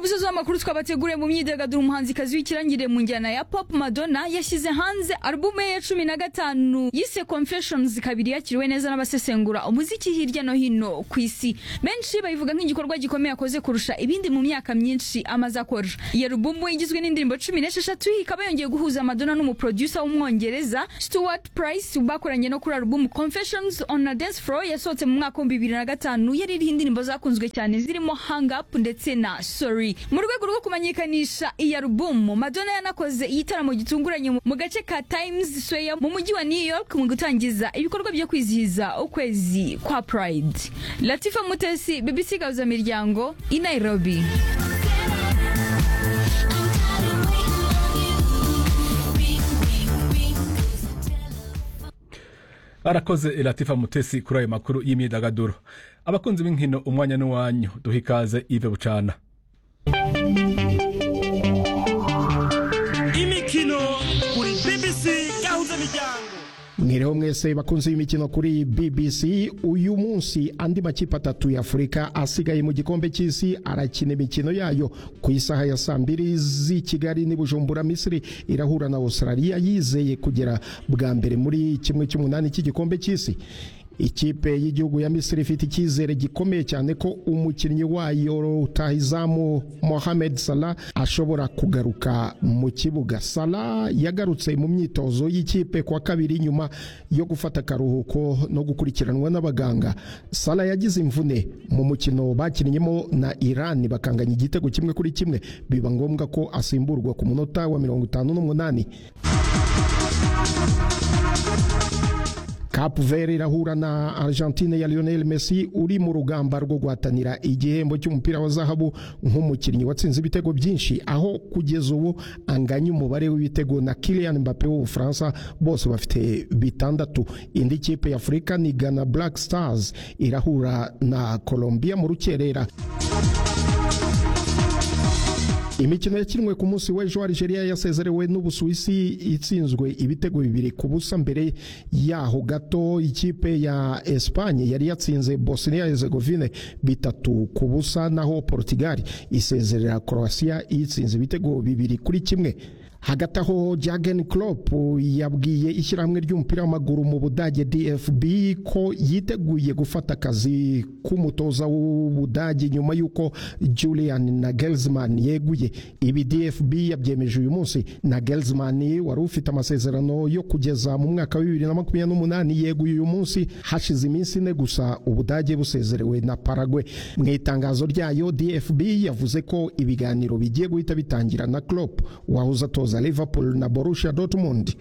musozi w'amakuru twabateguriye mu myidagaduro umuhanzikazi w'ikirangirire mu njyana ya pop madonna yashyize hanze alubumu ye ya cumi na gatanu yise confessions kabiri yakiriwe neza n'abasesengura umuziki hirya no hino ku isi benshi bayivuga nk'igikorwa gikomeye akoze kurusha ibindi mu myaka myinshi amaze akora iyi alubumu igizwe n'indirimbo cumi n'esheshatu ikaba yongeye guhuza madonna n'umuproducer w'umwongereza stuart price bakoranye no kuri alubumu confessions on a dance floor yasohotse mu mwaka w'ibihumbi bibiri na gatanu yari iriho indirimbo zakunzwe cyane zirimo hang up ndetse na sorry mu rwego rwo kumenyekanisha iyi alubumu madonna yanakoze igitaramo gitunguranye mu gace ka times square mu mujyi wa new york mu gutangiza ibikorwa byo kwizihiza ukwezi kwa pride latifa mutesi bbc gahuzamiryango i nairobi arakoze latifa mutesi kuri ayo makuru y'imyidagaduro abakunzi b'inkino umwanya n'uwanyu duha ikaze ive bucana imikino kuri bbc gahuza miryango mwireho mwese bakunze imikino kuri bbc uyu munsi andi makipe atatu ya afurika asigaye mu gikombe cy'isi arakina imikino yayo ku isaha ya saa mbiri z'i kigali n'i bujumbura misiri irahura na australia yizeye kugera bwa mbere muri kimwe cy'umunani cy'igikombe cy'isi ikipe y'igihugu ya misiri ifite icyizere gikomeye cyane ko umukinnyi wayo rutahizamu mohamed salah ashobora kugaruka mu kibuga salah yagarutse mu myitozo y'ikipe kwa kabiri nyuma yo gufata akaruhuko no gukurikiranwa n'abaganga salah yagize imvune mu mukino bakinnyemo na iran bakanganya igitego kimwe kuri kimwe biba ngombwa ko asimburwa ku munota wa mirongo itanu n'umunani Cape Verde irahura na Argentine ya Lionel Messi uri mu rugamba rwo guhatanira igihembo cy'umupira wa zahabu nk'umukinnyi watsinze ibitego byinshi aho kugeza ubu anganya umubare w'ibitego na Kylian Mbappe w'Ubufaransa bose bafite bitandatu indi kipe ya Afurika ni Ghana Black Stars irahura na Colombia mu rukerera imikino yakinwe ku munsi w'ejo Algeria yasezerewe n'Ubusuwisi itsinzwe ibitego bibiri ku busa mbere yaho gato ikipe ya Espagne yari yatsinze Bosnia Herzegovine bitatu ku busa naho Portugal isezerera Croatia itsinze ibitego bibiri kuri kimwe hagati aho Jurgen Klopp yabwiye ishyirahamwe ry'umupira w'amaguru mu Budage DFB ko yiteguye gufata akazi k'umutoza w'Ubudage nyuma y'uko Julian Nagelsmann yeguye ibi DFB yabyemeje uyu munsi Nagelsmann wari ufite amasezerano yo kugeza mu mwaka wa bibiri na makumyabiri n'umunani yeguye uyu munsi hashize iminsi ine gusa Ubudage busezerewe na Paraguay mu itangazo ryayo DFB yavuze ko ibiganiro bigiye guhita bitangira na Klopp wahoze atoza za Liverpool na Borussia Dortmund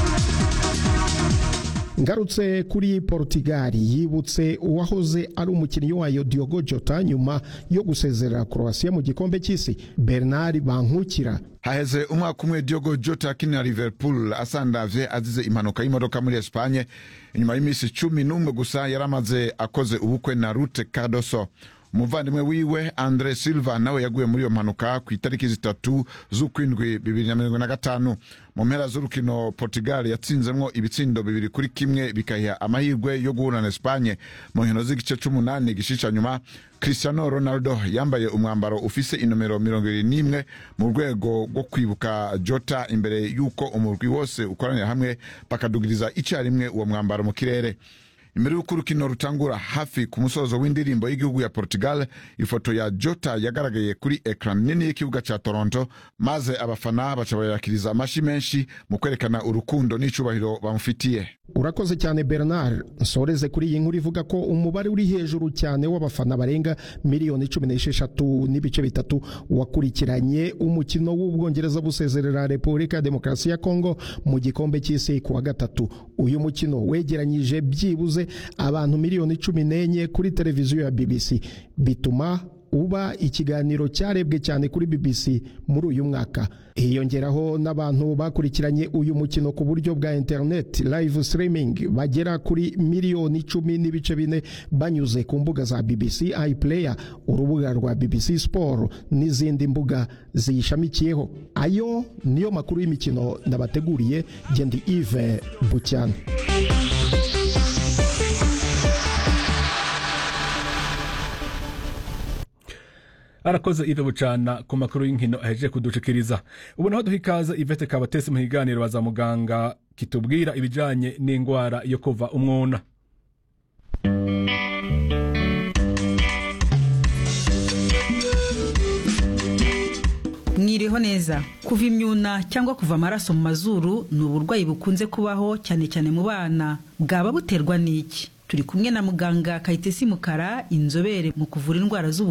ngarutse kuri Portugal yibutse uwahoze ari umukinnyi wayo Diogo Jota nyuma yo gusezerera Croatia mu gikombe cy'isi Bernard Bankukira haheze umwaka umwe Diogo Jota akinira Liverpool asandavye azize impanuka y'imodoka muri Espagne inyuma y'iminsi cumi n'umwe gusa yari amaze akoze ubukwe na Ruth Cardoso umuvandimwe wiwe andre silva nawe yaguye muri iyo mpanuka ku itariki zitatu z'ukwindwi bibiri na mirongo na gatanu mu mpera z'urukino portugal yatsinzemwo ibitsindo bibiri kuri kimwe bikayiha amahirwe yo guhura na espanye mu nkino z'igice c'umunani gishica nyuma cristiano ronaldo yambaye umwambaro ufise inomero mirongo ibiri n'imwe mu rwego rwo kwibuka jota imbere y'uko umurwi wose ukoranira hamwe bakadugiriza icyarimwe uwo mwambaro mu kirere imbere y'uko urukino rutangura hafi ku musozo w'indirimbo y'igihugu ya portugal ifoto ya jota yagaragaye kuri ekran nini y'ikibuga cya toronto maze abafana baca bayakiriza amashyi menshi mu kwerekana urukundo n'icubahiro bamufitiye urakoze cyane bernard nsoreze kuri iyi nkuru ivuga ko umubare uri hejuru cyane w'abafana barenga miliyoni cumi n'esheshatu n'ibice bitatu wakurikiranye umukino w'ubwongereza busezerera repubulika ya demokarasi ya kongo mu gikombe cy'isi ku wa gatatu uyu mukino wegeranyije byibuze abantu miliyoni cumi n'enye kuri televiziyo ya bbc bituma uba ikiganiro cyarebwe cyane kuri BBC muri uyu mwaka hiyongeraho n'abantu bakurikiranye uyu mukino ku buryo bwa internet live streaming bagera kuri miliyoni icumi n'ibice bine banyuze ku mbuga za BBC iPlayer urubuga rwa BBC Sport n'izindi mbuga ziyishamikiyeho ayo niyo makuru y'imikino nabateguriye gendi Yves Bucyana arakoze ive bucana ku makuru y'inkino ahejeje kudushikiriza ubu naho duha ikaze ivete kabatesi mu kiganiro baza muganga kitubwira ibijanye n'ingwara yo kuva umwuna mwiriho neza kuva imyuna cyangwa kuva amaraso mu mazuru ni uburwayi bukunze kubaho cyane cyane mu bana bwaba buterwa n'iki turi kumwe na muganga kayitesi mukara inzobere mu kuvura indwara z'ubu